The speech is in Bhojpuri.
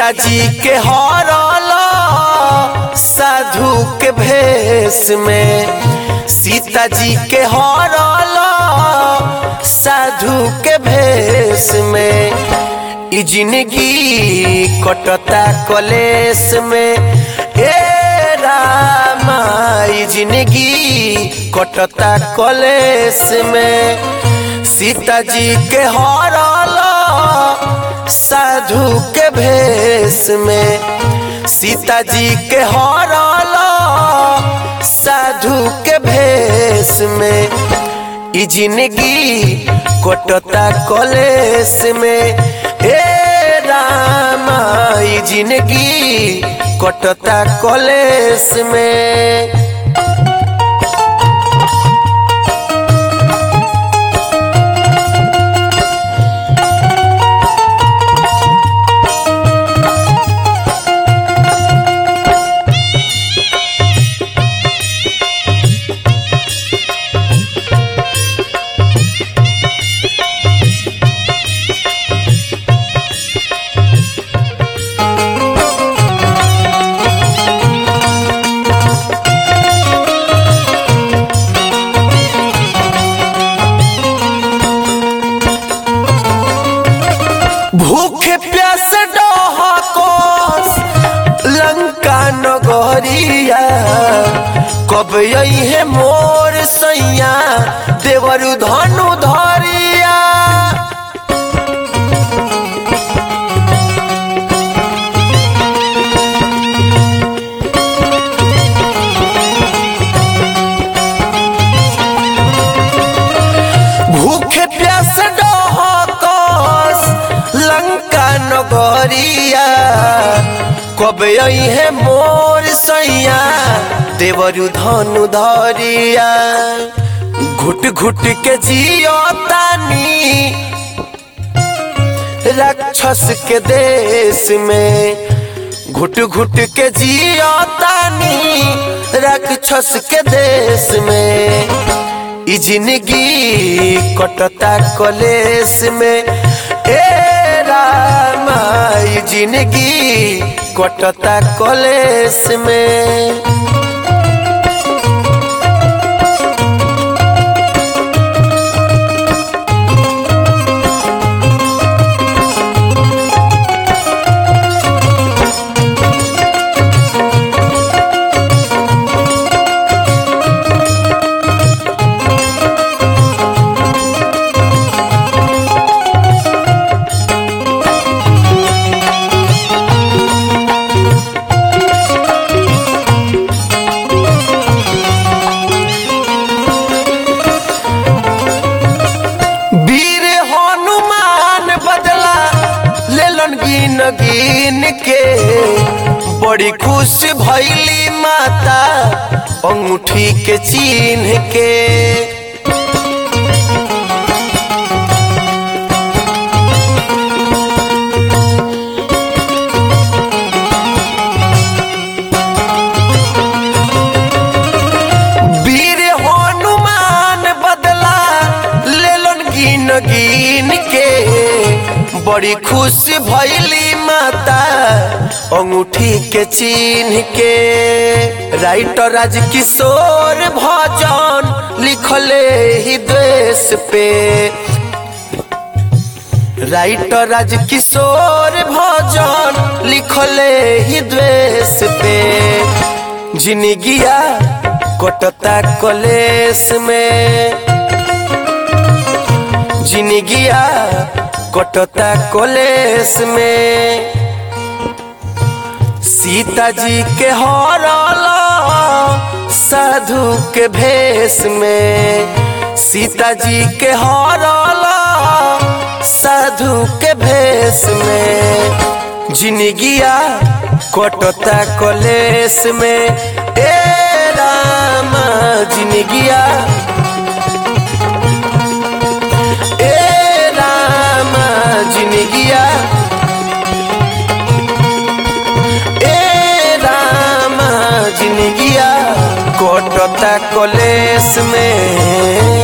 सीता जी के हरल साधु के भेष में सीता जी के हरल साधु के भेष में ई जिंदगी कटता कलेस में ए रामा ई जिंदगी कटता कलेस में सीता जी के हरल साधु के भेष में सीता जी के हरल साधु के भेष में ई जिंदगी कटता कलेस में ए रामा ई जिंदगी कटता कलेस में भूखे प्यास डहकोस लंका नगरिया कब है मोर सैया देवरु धनु धरिया भूखे प्यास डहकोस लंका नगरिया कब है मोर सैया देवरु धनु धरिया घुट घुट के जियो तानी राक्षस के देश में घुट घुट के जियो तानी राक्षस के देश में ई जिंदगी कटता कलेस में ए रामा ई जिंदगी कटता कलेस में वीर हनुमान बदला लेलन गिन गिन के बड़ी खुश भैली माता अंगूठी के चिन्ह के वीर हनुमान बदला लेलन गिन गिन के बड़ी खुश भैली माता अंगूठी के चिन्ह के राइटर राज किशोर भजन लिखले ही देश पे राइटर राज किशोर भजन लिखले ही द्वेष पे जिंदगिया कटता कलेस में जिंदगिया कटता कलेस में सीता जी के हरल साधु के भेष में सीता जी के हरल साधु के भेष में जिंदगिया कटता कलेस में ए रामा जिंदगिया ए रामा जिंदगिया ए रामा जिंदगिया कटता कलेस में